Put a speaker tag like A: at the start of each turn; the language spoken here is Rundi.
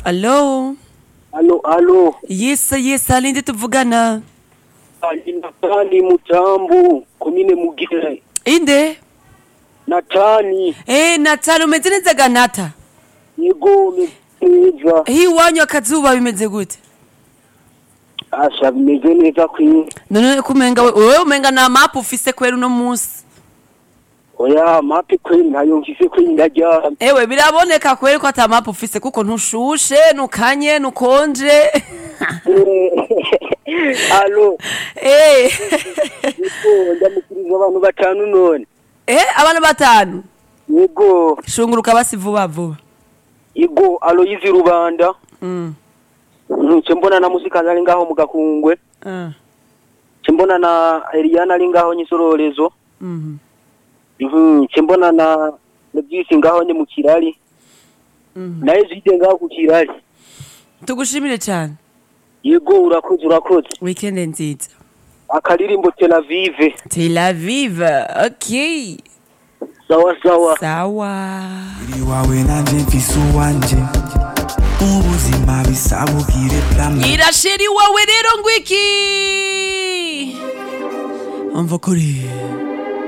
A: Allo
B: Alo, alo.
A: Yesa yesa alinde tuvugana
B: Ali Natani Mutambu, komine Mugire.
A: Inde
B: Natani,
A: Eh Natali umeze neza ganata
B: yego neza.
A: Hi wanyu akazuba bimeze gute
B: Asha bimeze neza kwi.
A: None kumenga we wewe umenga na map ufise kwera uno munsi
B: Oya, mapi kwi ntayo mfise kwi ndajya.
A: Ewe biraboneka kwera ko ata map ufise kuko ntushushe nukanye nukonje
B: Alo,
A: Eh
B: yego ndamukiriza abantu batanu none.
A: Eh abana batanu
B: Yego,
A: shunguruka basi vuba vuba
B: yego Aloyizi Rubanda.
A: Mm
B: Nce mbona na musikazi ari ngaho mu gakungwe.
A: ah
B: Nce mbona na Eliana ari ngaho nyisororezo.
A: mhm
B: Mhm, nce mbona na Nebyisi ngaho nye mu kirari.
A: mhm
B: Naye zide ngaho ku kirari.
A: tugushimire cyane
B: Yego urakoze urakoze.
A: weekend nziza
B: Akaririmbo Tel Aviv.
A: Tel Aviv okay
B: Sawa sawa.
A: sawa
C: uri wawe nanje mfise uwanje ubuzima bisabukire plamwe
A: irasheri wawe rero ngwiki umva kuri